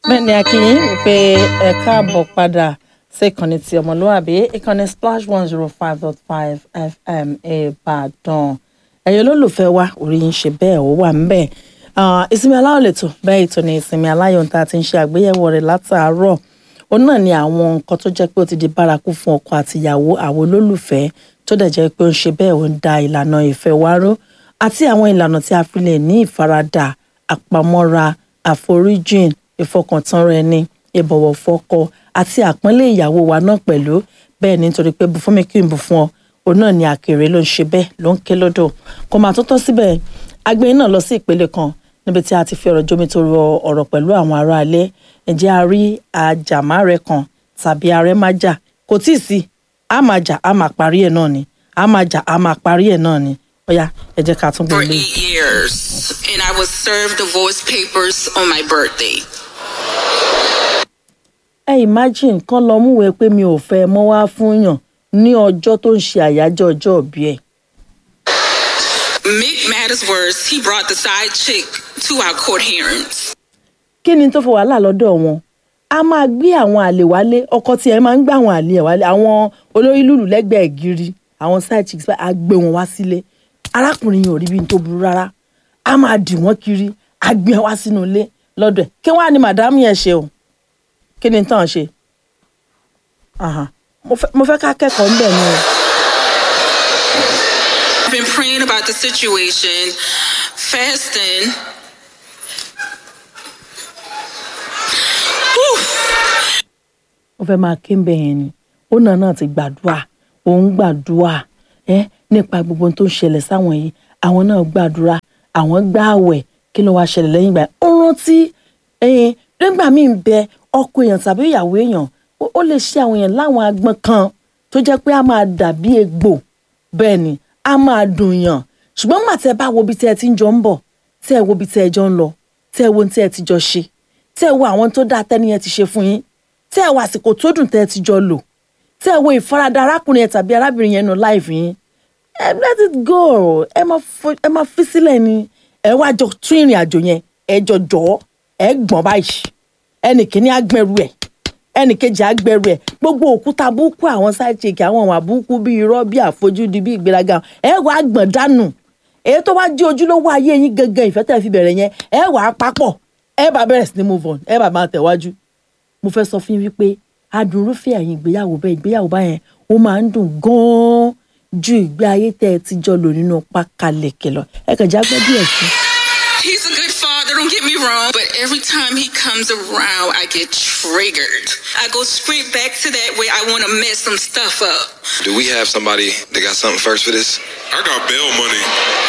bẹ́ẹ̀ ni akínyìn wípé ẹ káàbọ̀ padà sí ìkànnì ti ọmọlúwàbí ìkànnì splash one zero five dot five fm ìbàdàn ẹ̀yin olólùfẹ́ wa orí yín ṣe bẹ́ẹ̀ ó wà ńbẹ̀ ìsinmi aláyọ̀ lẹ́tọ̀ bẹ́ẹ̀ ètò ní ìsinmi aláyọ̀ tá a ti ń ṣe àgbéyẹ̀wò rẹ̀ látàárọ̀ òun náà ni àwọn nǹkan tó jẹ́ pé ó ti di bárakú fún ọkọ àtìyàwó àwọn olólùfẹ́ tó dẹ̀ jẹ́ pé ó ń ṣe bẹ́ẹ̀ ó ń da ìlànà ìfẹ́ wa ró àti àwọn ìlànà tí a fi lè ní ìfaradà àpamọ́ra àforíjìn ìfọkàntánra ẹni ìbọ̀wọ̀ fọ́kọ àti àpọ́nlé ìyàwó wa náà pẹ̀lú bẹ́ẹ̀ ni nítorí pé bù fún mi kí n bù fún ọ òun náà ni àkèrè ló ń ṣe bẹ́ẹ̀ ló ń ké lódò kò máa tó tọ́ síbẹ̀ agbẹ́yìn náà lọ sí ìpele kan níbi tí a ti fi ọ̀rọ̀ jómi tó rọ ọ̀rọ̀ pẹ̀lú àwọn aráalé ǹjẹ́ a rí àjàmárẹ kan tàbí arẹ́májà kò tíì sí a máa jà a máa parí ẹ̀ náà ni a máa jà a máa parí ẹ̀ náà ni ọ̀yá ẹ jẹ́ ká tún gbé for ilé. eight years, and I was served divorce papers on my birthday. ẹ imagine kán lọ múwèé pé mi ò fẹ́ mọ́ wá fún yàn ní ọjọ́ tó ń ṣe àyájọ́ ọjọ́ òbí ẹ̀. Make matters worse, he brought the side chick to our court hearings. kí ni tó fi wàhálà lọ́dọ̀ wọn a máa gbé àwọn àlè wálé ọkọ tí ẹ máa ń gbé àwọn àlè ẹ̀ wálé àwọn olórí lùlù lẹ́gbẹ̀ẹ́ gírí àwọn side chicks báyìí á gbé wọn wá sílé arákùnrin yìí ò rí bí n tó burú rárá a máa dì wọ́n kiri á gbé wọn wá sínú ilé lọ́dọ̀ ẹ̀ kí wọ́n á ní màdámù yẹn ṣe o kí ni tán ṣe Aha. Mo fẹ́- mo fẹ́ ká kẹ́kọ̀ọ́ ńbẹ̀ ni o. I've been praying about the situation, fasting. Whew. ó fẹ́ máa ké ń bẹ̀ yẹn ni ó náà náà ti gbàdúrà òun gbàdúrà ẹ nípa gbogbo ohun tó ń ṣẹlẹ̀ sáwọn yìí àwọn náà gbàdúrà àwọn gbààwẹ̀ kí ló wáá ṣẹlẹ̀ lẹ́yìn ìgbà yẹn ó rántí ẹ̀yìn nígbà míì ń bẹ ọkọ èèyàn tàbí ìyàwó èèyàn ó- ó lè ṣe àwọn èèyàn láwọn agbọn kan tó jẹ́ pé a máa dàbí egbò bẹ́ẹ̀ ni a máa dùn yàn ṣùgbọ́n nígbà tẹ́ bá wo ibi tẹ́ ẹ ti ń jọ ń bọ̀ tẹ́ ẹ wo ibi tẹ́ ẹ jọ ń lọ tẹ́ ẹ wo ohun tí ẹ ti jọ ṣe tẹ́ ẹ wo àwọn tó dáa tẹ́niyẹn ti ṣe fún yín tẹ́ ẹ wo àsìkò tó dùn tẹ́ ẹ ti jọ lò tẹ́ ẹ wo ìfaradà arákùnrin yẹn tàbí arábìnrin yẹn nù láìfì yín ẹ let it go ẹ máa fo- ẹ máa fi sílẹ̀ ni ẹ wá jọ tún ìrìn àjò yẹn ẹ jọ jọ ẹ gbọ̀n báyìí ẹnì kìíní agbẹ̀rù ẹ̀ ẹnì kejì agbẹ̀rù ẹ̀ gbogbo òkúta búkú àwọn sáìchìkì àwọn ìwà búkú bíi irọ́ bíi àfojúdi bíi ìgbéraga ẹ wà á gbọ̀n dànù èyí tó wá jẹ́ ojúlówó ayé yín gangan ìfẹ́ tẹ̀ fi bẹ̀rẹ̀ yẹn ẹ wà á papọ̀ ẹ bá bẹ̀rẹ̀ sí ní move on ẹ bá máa tẹ̀wájú mo fẹ́ sọ fún yín wípé adùnrúfẹ́ ẹ̀yìn ìgbéyàwó bẹ́ẹ̀ ìgbéyàwó báyẹn ó máa ń dùn gan-an ju ìgbé ayé tẹ́ ẹ ti jọ lò nínú pákáleke lọ ẹ kàn já gbọ́ díẹ̀ sí i. He's a good father, don't get me wrong, but every time he comes around, I get triggered. I go straight back to that way I want to mess some stuff up. Do we have somebody that got something first for this? I got bail money.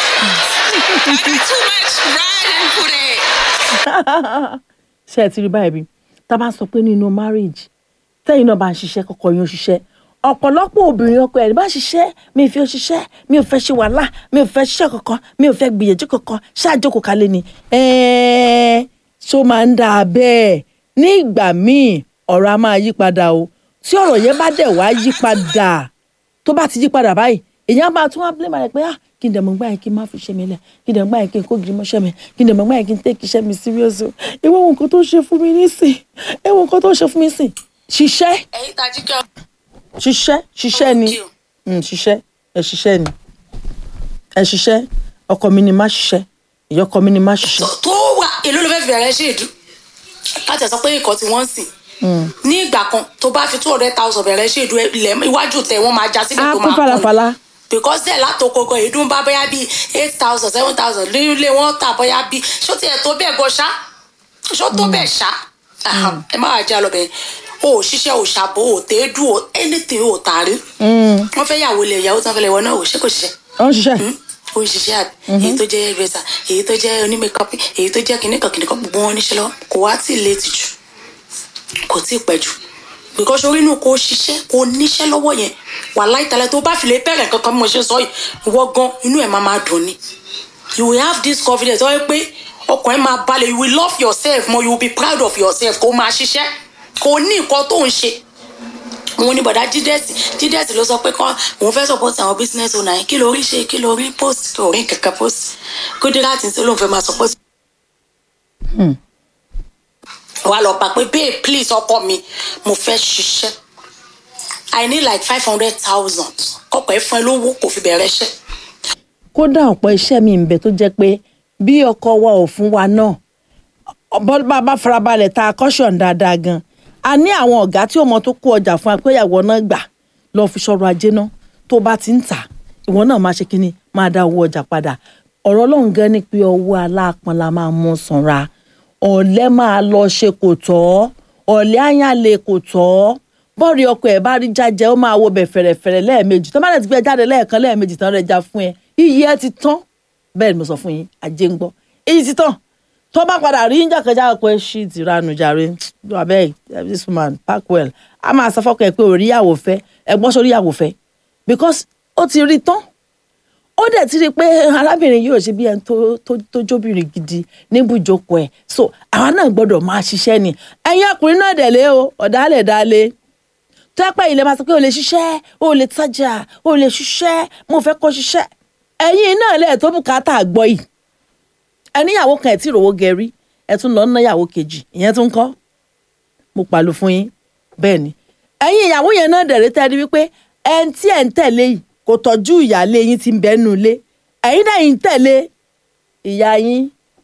I got too much riding for that. ṣé ẹ ti rí báyìí bí tá a bá sọ pé nínú marriage tẹ́yìn náà bá ń ṣiṣẹ́ kọ́kọ́ yín ó ṣiṣẹ́ ọ̀pọ̀lọpọ̀ obìnrin ọkọ ẹ̀ bá ṣiṣẹ́ mi ò fi ó ṣiṣẹ́ mi ò fẹ́ ṣe wàhálà mi ò fẹ́ ṣiṣẹ́ kankan mi ò fẹ́ gbìyànjú kankan ṣáàjókòó kalẹ̀ ni ẹ̀ẹ́ ṣó máa ń dáa bẹ́ẹ̀ ní ìgbà míì ọ̀rọ̀ a máa yí padà o tí ọ̀rọ̀ yẹn bá dẹ̀ wá yí padà tó bá ti yí padà báyìí èèyàn bá tún wá blame rẹ pé ah kí n dẹ̀ mọ̀ gbá yẹn kí n má fi ṣe mi lẹ̀ kí n dẹ̀ mọ̀ gbá yẹn kí n kó gidi mọ́ṣẹ́ mi kí n dẹ̀ mọ̀ gbá yẹn kí n take iṣẹ́ mi serious o ìwọ wo nǹkan tó ṣe fún mi nísìn ẹ wo nǹkan tó ṣe fún mi nísìn ṣiṣẹ́ ẹ̀yin tají kí ọ. ṣiṣẹ́ ṣiṣẹ́ ni Thank you. Mm, ṣiṣẹ́ ẹ ṣiṣẹ́ ni ẹ ṣiṣẹ́ ọkọ mi ni má ṣiṣẹ́ ìyọkọ mi ni má ṣiṣẹ́ tó wà èló ló fẹ́ fi bẹ̀rẹ̀ ṣèdú láti ẹ̀ sọ pé nǹkan tí wọ́n ń sìn ní ìgbà kan tó bá fi two hundred thousand bẹ̀rẹ̀ ṣèdú ilẹ̀ iwájú tẹ̀ wọ́n máa já sílẹ̀ á tó kún máa falafala because dẹ̀ látòkòkò ìdún bá bóyá bíi eight thousand seven thousand nílé wọn tà bóyá bíi ṣó tiẹ̀ tó bẹ́ẹ̀ gan ṣá ṣó tó bẹ́ẹ̀ ṣá Aha, ẹ má wàá já lọ bẹ́ẹ̀ o ò ṣiṣẹ́ o ṣàbò o tẹ́ẹ́dù o anything o tààrí wọ́n fẹ́ yàwó lẹ̀ ìyàwó tán fẹ́ lẹ̀ wọ́n náà ò ṣe kò ṣiṣẹ́ ó ń ṣiṣẹ́ ó ń ṣiṣẹ́ àbí èyí tó jẹ́ hairdresser èyí tó jẹ́ onímẹ̀kọ́pì èyí tó jẹ́ kìnìkan kìnìkan gbogbo wọn níṣẹ́ lọ́wọ́ kò wá tí ì létí jù kò tí ì pẹ́ jù because orí inú kò ṣiṣẹ́ kò níṣẹ́ lọ́wọ́ yẹn wà láìtàlẹ́ tó bá fi lè bẹ̀rẹ̀ kankan bí mo ṣe sọ yìí ìwọ gan inú ẹ̀ máa máa dùn ni you will have this confidence wọ́n pé ọkàn ẹ̀ máa balẹ̀ you will love yourself more you will be proud of yourself kò máa ṣiṣẹ́ kò ní nǹkan tó ń ṣe òun ni bọ̀dá jídẹ́sì jídẹ́sì ló sọ pé kán òun fẹ́ support àwọn business owner yẹn kí ló rí ṣe kí ló rí post kò rí kankan post kódíràtì tí olóhùn fẹ́ máa support. wà lọ bá pé babe please ọkọ mi mo fẹ́ ṣiṣẹ́ i need like five hundred thousand kọ́kọ́ ẹ fún ẹ lówó kò fi bẹ̀rẹ̀ iṣẹ́ kódà ọ̀pọ̀ iṣẹ́ mi ń bẹ tó jẹ́ pé bí ọkọ wa ò fún wa náà bọ́ bá bá farabalẹ̀ ta caution dáadáa gan a ní àwọn ọ̀gá tí ó mọ tó kó ọjà fún apẹ́yàwó náà gbà lọ fi ṣọrọ̀ ajé náà tó bá ti ń tà ìwọ náà máa ṣe kínní máa dá owó ọjà padà ọ̀rọ̀ ọlọ́run gan ni pé ọwọ́ aláàpọn la máa mú sanra ọ̀lẹ́ máa lọ ṣe kò tọ́ ọ̀lẹ́ àyànlẹ̀ kò tọ́ bọ́ọ̀rì ọkọ̀ ẹ̀ bá rí jájẹ ó máa wo bẹ̀ fẹ̀rẹ̀fẹ̀rẹ̀ lẹ́ẹ̀mejì tó bá dẹ̀ ti gbé jáde lẹ́ẹ̀kan lẹ́ẹ̀mejì tán rẹ̀ já fún ẹ iyì ẹ ti tán bẹ́ẹ̀ ni mo sọ fún yín ajé ń gbọ́ iyì ti tán tó bá padà rí yín jàkẹ́jà pé ṣí ti ránu jàre abeg this woman pack well a máa sọ fọ́kọ̀ ẹ̀ pé oríyàwó fẹ́ ẹ̀gbọ́n sóríyàwó fẹ́ because ó ti rí tán ó dẹ̀ ti rí i pé arábìnrin yóò ṣe bí ẹni tó tó tó jóbìnrin gidi níbùjókòó ẹ̀ so àwa náà gbọ́dọ̀ máa ṣiṣẹ́ ni ẹ̀yin ọkùnrin náà dẹ̀ lé o ọ̀dàlẹ̀ dálé tẹ́pẹ́ ilẹ̀ máa sọ pé o lè ṣiṣẹ́ o lè tajà o lè ṣiṣẹ́ mo fẹ́ kó ṣiṣẹ́ ẹ̀yin náà lẹ̀ tó bùkátà gbọ́ yìí ẹníyàwó kan ẹ̀ tí ìrówó gẹ̀rí ẹ̀ tún lọ ná yàwó kejì ìyẹn tún kọ́ mo pàlù fún yín bẹ́ẹ̀ ni ẹ̀yin ìyàwó yẹn náà dẹ̀rẹ́ tẹ́ ẹ rí wípé ẹni tí ẹ̀ ń tẹ̀lé yìí kò tọ́jú ìyáálé yín tí ń bẹ́ẹ̀ nù ilé ẹ̀yin náà yìí ń tẹ̀lé ìyá yín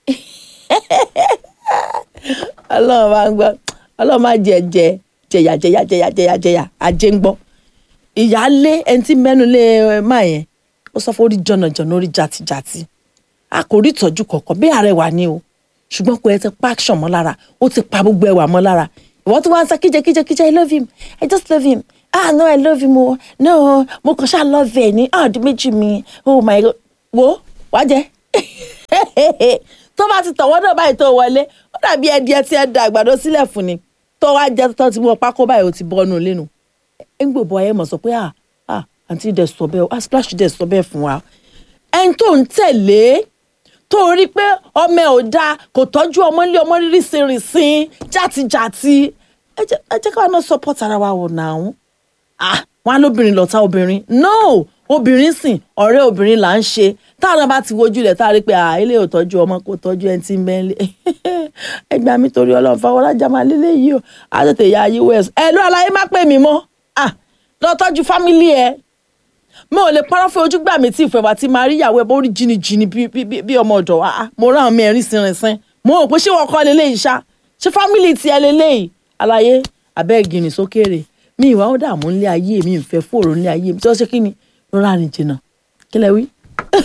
ọlọ́run máa ń gbọ́ ọlọ́run máa jẹ jẹ jẹyà jẹyà jẹyà jẹyà jẹyà ajé ń gbọ́ ìyáálé ẹni tí mẹ́nu lé ẹ máa yẹn ó sọ fún orí jọ̀nàjọ̀nà orí jàtijàti a kò rí ìtọ́jú kọ̀ọ̀kan bí àrẹwà ni o ṣùgbọ́n kò ẹ ti pa action mọ́ lára ó ti pa gbogbo ẹwà mọ́ lára ìwọ́n tí wọ́n ń sọ kíjẹ kíjẹ kíjẹ i love him i just love him ah no i love him o no mo kàn ṣáà love ẹ ní ah ọdún méjì mi oh my god wo wá jẹ tó bá ti tọ̀wọ́ náà báyìí tó wọlé ó dàbí ẹdí ẹ ti ẹ da àgbàdo sílẹ̀ fún ni tó wá jẹ tó ti mú ọ pákó báyìí ó ti bọ́nu lẹ́nu ẹ ń gbòbọ ẹ mọ̀ sọ pé ah ah àǹtí dẹ̀ sọ bẹ́ẹ̀ ah splash dẹ̀ sọ bẹ́ẹ̀ fún wa ẹni tó ń tẹ̀lé tó rí pé ọmọ ẹ̀ ò dáa kò tọ́jú ọmọ ilé ọmọ rírí sinrinsin játijàti ẹ jẹ́ ẹ jẹ́ káwọn náà support ara wa wò náà ah wọn á lóbìnrin lọ́tà obìnrin no obìnrin sìn ọ̀rẹ́ obìnrin là ń ṣe táwọn bá ti wojú rẹ̀ tá a rí pé ah ilé ò tọ́jú ọmọ kò tọ́jú ẹni tí ń bẹ́ ń lé ẹgbàá mi torí ọlọ́run fọwọ́lájà máa lélẹ̀ yìí o á tètè ya ayé west ẹ ló aláyé má pè mí mọ́ ah lọ tọ́jú fámílì ẹ mo ò lè parọ́ fún ojú gbà mí tí ìfẹ́ wa ti máa rí ìyàwó ẹ bó rí jìnnìjìnnì bí bí bí ọmọ ọ̀dọ̀ wa ah mo rán àwọn mẹ́rin sinrinsin mo rò pé ṣé wọ́n kọ́ lélẹ́yìí ṣá ṣé fámílì tiẹ̀ lélẹ́yìí aláyé abẹ́ẹ̀gìrì sókèrè mi ìwà ó dààmú nílé ayé mi ìfẹ́ fòrò nílé ayé mi tí wọ́n ṣe kí ni rọra rìn jìnnà kí lẹ wí.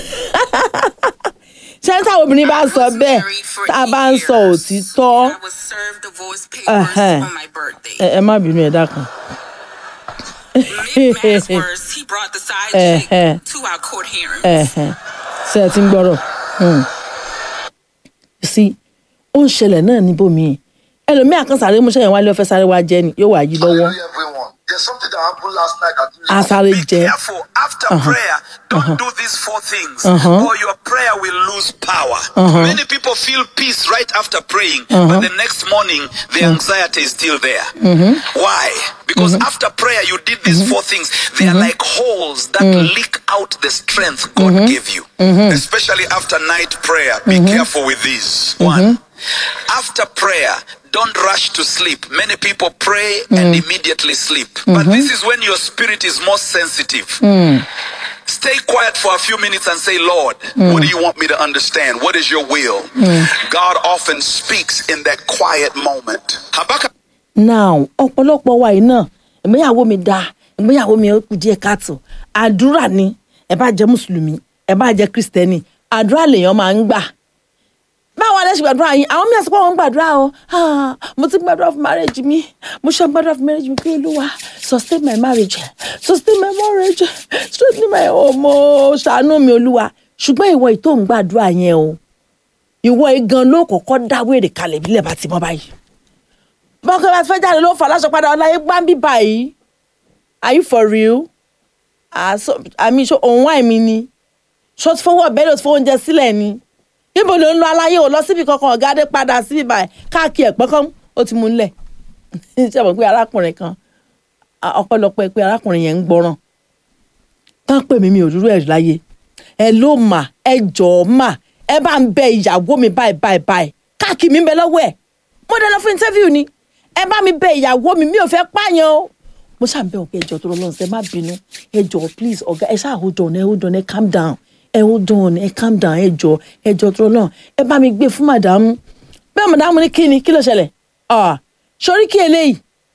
ṣé táwọn obìnrin bá sọ bẹ́ẹ̀ tá a bá ń sọ òtítọ́ I was served divorce papers Uh-huh. on my birthday. ẹ ẹ má bínú ẹ dákun. Mid mass words, he brought the side Uh-huh. chick to our court hearings. Ẹ̀hẹ̀n. ṣé ẹ ti ń gbọ́rọ̀ Hmm. sí ó ń ṣẹlẹ̀ náà níbòmíì ẹlòmíì àkànṣàrẹ́ mú sẹ́yìn wálé ọ̀fẹ́ sáré wá jẹ́ ni yóò wá yí lọ́wọ́ Hallelujah, everyone. There's something that happened last night at á sáré Be jẹ́ careful. After prayer, don't do these four things, or your prayer will lose power. Many people feel peace right after praying, but the next morning, the anxiety is still there. Why? Because after prayer, you did these four things. They are like holes that leak out the strength God gave you. Especially after night prayer. Be careful with these. One. After prayer, don't rush to sleep. Many people pray and immediately sleep. But this is when your spirit is most sensitive. Stay quiet for a few minutes and say, Lord, what do you want me to understand? What is your will? God often speaks in that quiet moment. Habakkuk now ọ̀pọ̀lọpọ̀ wa yìí náà ìgbéyàwó mi dáa ìgbéyàwó mi ó kù díẹ̀ káàtó àdúrà ni ẹ bá jẹ́ mùsùlùmí ẹ bá jẹ́ kristẹni àdúrà lèèyàn máa ń gbà báwo lẹ ṣe gbàdúrà yín àwọn mìíràn sọ pé àwọn ń gbàdúrà o Ah, mo ti gbàdúrà fún marriage mi mo ṣe gbàdúrà fún marriage mi pé olúwa sustain my marriage sustain my marriage strengthen my home o ṣàánú mi olúwa ṣùgbọ́n ìwọ ìtò ń gbàdúrà yẹn o ìwọ igan ló kọ́kọ́ dáwèrè kalẹ̀ bílẹ̀ bá ti mọ́ báyìí bọ́kẹ́ bá ti fẹ́ jáde ló fà láṣọ padà ọláyé gbáǹbì báyìí are you for real àmì ṣó òun wáì mi ni ṣó ti fowó ọ̀bẹ ló ti fowó oúnjẹ sílẹ̀ ni níbo ló ń lọ aláyé ò lọ síbi kankan ọ̀gá dé padà síbi báyìí káàkiri ẹ̀pẹ́ kan ó ti mú un lẹ̀ ṣe mọ̀ pé arákùnrin kan a- ọpẹ́lọpẹ́ pé arákùnrin yẹn ń gbọ́ràn tán pè mí mi ò dúró ẹ̀ láyé ẹ ló mà ẹ jọ̀ọ́ mà ẹ bá ń bẹ ìyàwó mi báyìí báyìí báyìí káàkiri mi ń bẹ lọ́wọ́ ẹ̀ mo dé lọ fún interview ni ẹ bá mi bẹ ìyàwó mi mi ò fẹ́ pààyàn o mo ṣáà bẹ̀ wọ́n pé ẹjọ́ tó lọ́n ṣe má bínú ẹjọ́ please ọ̀gá ẹ ṣáà hold on ẹ hold on ẹ calm down ẹ hold on ẹ calm down ẹjọ́ ẹjọ́ tó lọ́n ẹ bá mi gbé fún màdàmú bẹ́ẹ̀ màdàmú ní kíni kí ló ṣẹlẹ̀ ah sórí kí eléyìí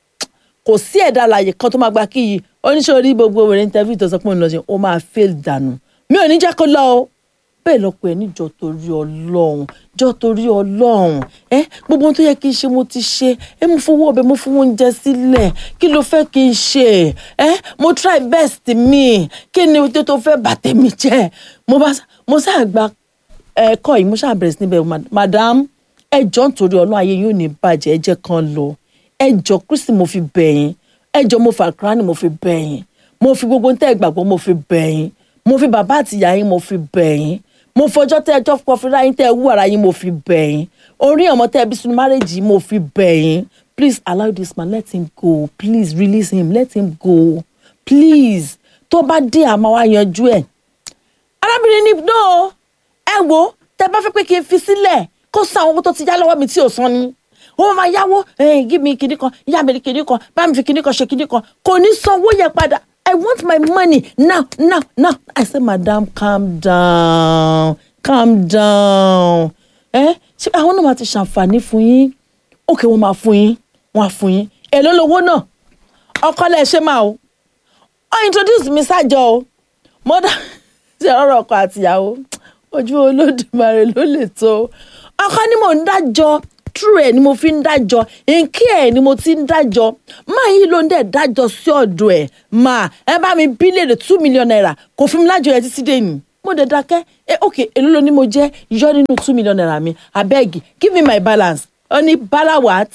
kò sí ẹ̀dá àlàyé kan tó máa gba kí yìí oníṣòrí gbogbo wẹ̀rẹ̀ interview tó sọ pé òun lọ sí ó máa fail dànù mi ò ní jẹ́ kó lọ o bẹ́ẹ̀ lọ́pọ̀ ẹ̀ níjọ torí ọlọ́run jọ torí ọlọ́run ẹ gbogbo ohun tó yẹ kí n ṣe mo ti ṣe ẹ mo fowó ọbẹ̀ mo fowó oúnjẹ sílẹ̀ kí ló fẹ́ kí n ṣe ẹ mo try best mi kí ni tó tó fẹ́ bàtẹ́ mi jẹ́ mo bá mo sáà gba ẹ̀kọ́ yìí mo sáà bẹ̀rẹ̀ sí níbẹ̀ madam ẹ jọ nítorí ọlọ́run ayé yóò ní bàjẹ́ ẹ jẹ́ kan lọ ẹ jọ kristi mo fi bẹ̀yìn ẹ jọ mo fà kúránì mo fi bẹ̀yìn mo fi gbogbo tẹ́ ẹ gbàgbọ́ mo fi bẹ̀yìn mo fi bàbá àtìyá yín mo fi bẹ̀yìn mo fọjọ́ tẹ́ ẹjọ́ kọfí ráyín tẹ́ ẹ wú ara yín mo fi bẹ̀yìn orí ọmọ tẹ́ ẹ bí sunu márèjì mo fi bẹ̀yìn please allow this man let him go please release him let him go please tó bá dé àmọ́ wá yanjú ẹ̀ arábìnrin ní no ẹ wo tẹ́ bá fẹ́ pé kí n fi sílẹ̀ kó san owó tó ti yá lọ́wọ́ mi tí ò san ni ó máa yáwó give me kinní kan yá mi kinní kan bá mi fi kinní kan ṣe kinní kan kò ní sanwó yẹn padà I want my money now now now I say madam calm down calm down ẹ ṣé àwọn náà máa ti ṣàǹfààní fún yín òkè wọn máa fún yín wọn á fún yín èló lowó náà ọkọ lẹ ṣe máa o ọ introduce mi sájọ o mọdà ṣe ọ̀rọ̀ ọkọ àtìyàwó ojú olódùmarè ló lè tó ọkọ ni mò ń dájọ́ true ẹ ni mo fi ń dájọ́ nkí ẹ ni mo ti ń dájọ́ máa yí ló ń dẹ̀ dájọ́ sí ọ̀dọ̀ ẹ̀ máa ẹ bá mi bílíọ̀nù two million naira kò fún mi lájọ ẹ títí dé ní mo dẹ̀ dákẹ́ ẹ ok èló ló ní mo jẹ́ yọ nínú two million naira mi abeg give me my balance ó ní bala what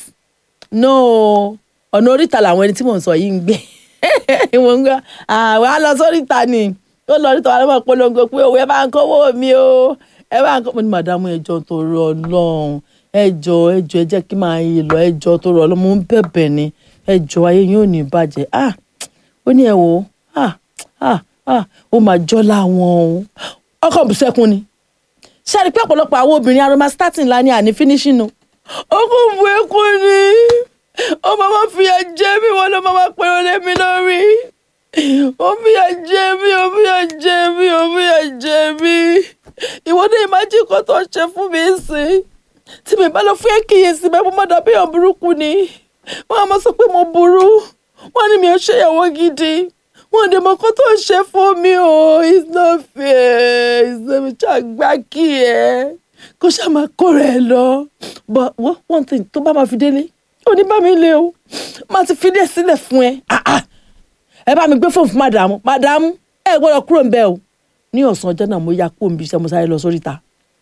no ọ̀nà oríta làwọn ẹni tí mò ń sọ yìí ń gbé mo ń gbọ́ àwọn á lọ sóríta ni ó lọ oríta wà lọ́mọ polongo pé òwe ẹ bá ń kówó mi o ẹ bá ń kó mo ní màdàmú ẹjọ́ tó rọ ọlọ́run ẹjọ ẹjọ ẹ jẹ́ kí máa yí lọ ẹjọ tó rọ ọlọmọ ń bẹ̀bẹ̀ ni ẹjọ ayé yóò ní bàjẹ́ ah ó ní ẹ wò ah ah ah ó máa jọ láwọn o ọkọ bùsẹkùn ni ṣáàrí pé ọ̀pọ̀lọpọ̀ àwọn obìnrin aroma starting la ní àní finishing o ọkọ bu ẹkún ni ó máa ma fìyà jẹ mí wọn ló máa ma pè wọn lémi lórí ó fìyà jẹ mí ó fìyà jẹ mí ó fìyà jẹ mí ìwọ ní ìmájì kan tó ṣe fún mi sí tí mi bá lọ fún ẹkìyèsí bẹ́ẹ̀ mo má dàbí èèyàn burúkú ni wọ́n á máa sọ pé mo burú wọ́n ní mi ò ṣèyàwó gidi wọ́n dẹ̀ mọ kó tó ń ṣe fún mi o it's not fair ìsinmi ṣàgbá kí ẹ kó ṣáà máa kó rẹ̀ lọ but one thing tó bá máa fi délé ò ní bá mi lé o máa ti fi dé sílẹ̀ fún ẹ ẹ bá mi gbé fóònù fún màdàmú màdàmú ẹ gbọ́dọ̀ kúrò ń bẹ̀ o ní ọ̀sán ọjọ́ náà mo ya kó omi iṣẹ́ mo sáré lọ sórí ta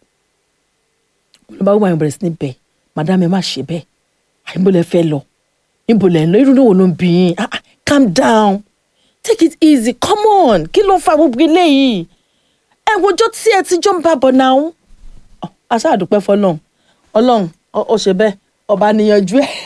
olùbáwò máa bẹ̀rẹ̀ sí ní bẹ̀ madam ẹ má ṣe bẹ́ẹ̀ àyìnbó lẹ fẹ́ lọ níbo lẹ ń lọ irú níwò ló ń bí yín ah ah calm down take it easy come on kí ló ń fa gbogbo eléyìí ẹ wojọ́ tí ẹ ti jọ ń bá bọ̀ náà aṣáà dúpẹ́ fọlọ́run ọlọ́run ó ṣe bẹ́ẹ̀ ọba níyanjú ẹ̀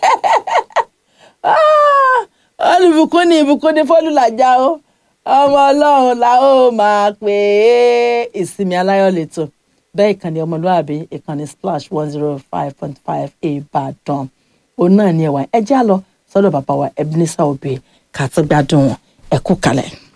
olùbùkún ní ìbùkún ní fọlùlàjà o ọmọ ọlọ́run la ó máa pè é ìsinmi aláyọ̀ lẹ́tọ̀ bẹ́ẹ̀ ìkànnì ọmọlúwàbí ìkànnì splash one zero five point five ìbàdàn òun náà ni ẹ̀wà ẹ já lọ sọ́dọ̀ bàbá wa Ebenezer Obey kàtúgbádùn wọn ẹ kú kalẹ̀.